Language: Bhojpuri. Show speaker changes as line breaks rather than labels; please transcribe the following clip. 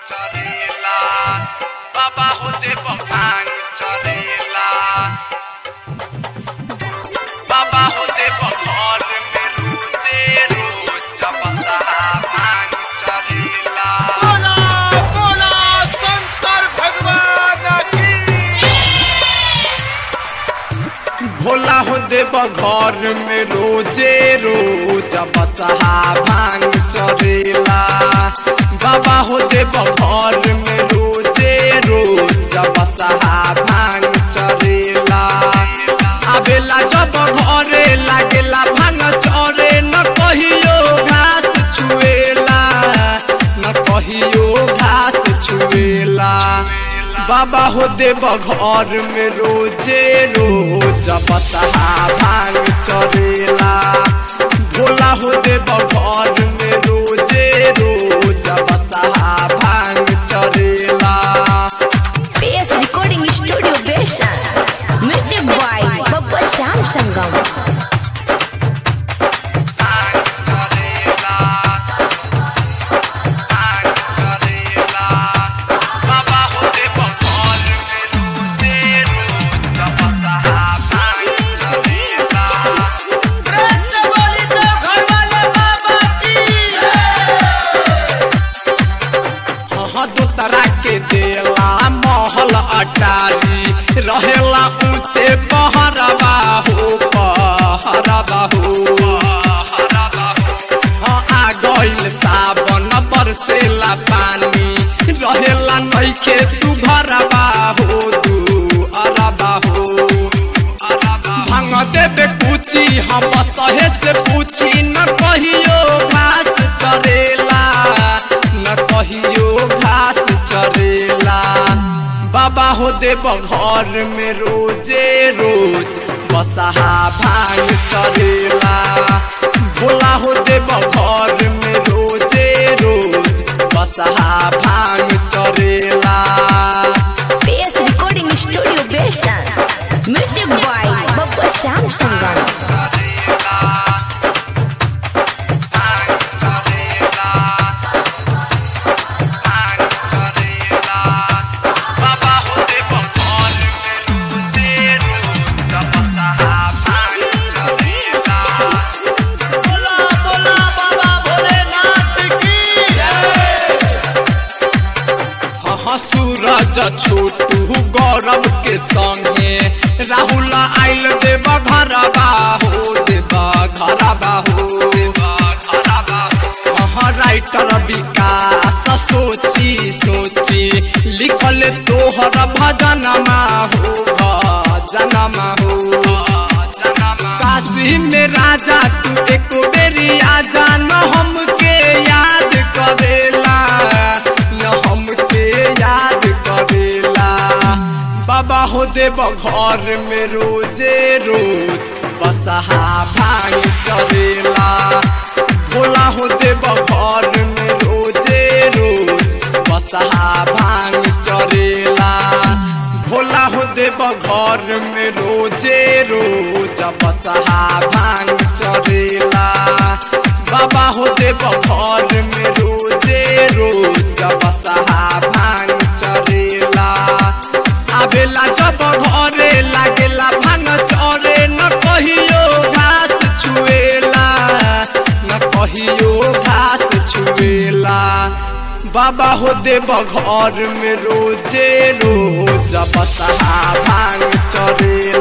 चरेला बाबा होते भांग चरेला बाबा होते घर में रोजे रोज जबसा भांग चरेला
बोला बोला शंकर भगवान की
भोला हो देव घर में रोजे रोज बसहा भांग चरेला बाबा हो देव घर में रोजे रोज बसहा भांग चरेला आवेला जब घरे लागेला भांग चरे न कहियो घास छुएला न कहियो घास छुएला बाबा हो देव घर में रोजे रोज बसहा भांग चरेला भोला हो देव घर में रोजे रोज बसहा भांग चरेला
PS Recording Studio Version. Music by Babba Sham Sangam.
भांग चरेला भांग चरेला बाबा हो देव घर में रोजे रोज बसहा भांग चरेला
प्रेम से बोली तो घर वाले बाबा की
हाँ दूसरा के देला महल अटारी रहेला ऊंचे पहरबा हो पहरबा हो हाँ आ गइल सावन बरसेला पानी रहेला नइखे तू घरबा हो तू अरबा हो भांग देबे कुची हम सहे से पूछी न कहियो घास चरेला न कहियो घास चरेला बाबा हो देव घर में रोजे रोज बसहा भांग चरेला भोला हो देव घर में रोजे रोज बसहा भांग चरेला
PS Recording Studio Version. Music by Babba Sham Sangam.
बोला बोला बाबा भोलेनाथ की
हाँ सूरज छोटू गौरव के संगे राहुल आइल देव घरबा हो देव घरबा हो हाँ राइटर विकास सोची सोची लिखल तोहर भजनमा हो भजनमा हो काशी में राजा तू एक बेरी आजा न हमके याद करेला न हमके याद करेला बाबा हो देव घर में रोजे रोज बसहा भांग चरेला भोला हो देव घर में रोजे रोज बसहा भांग चरेला भोला हो देव घर में रोजे रोज बसहा भांग चरेला बाबा हो देव घर में रोजे रोज बसहा भांग चरेला आवेला जब घरे लागेला भांग चरे न कहियो घास छुएला न कहियो घास छुएला बाबा हो देव घर में रोजे रोज बसहा भांग चरेला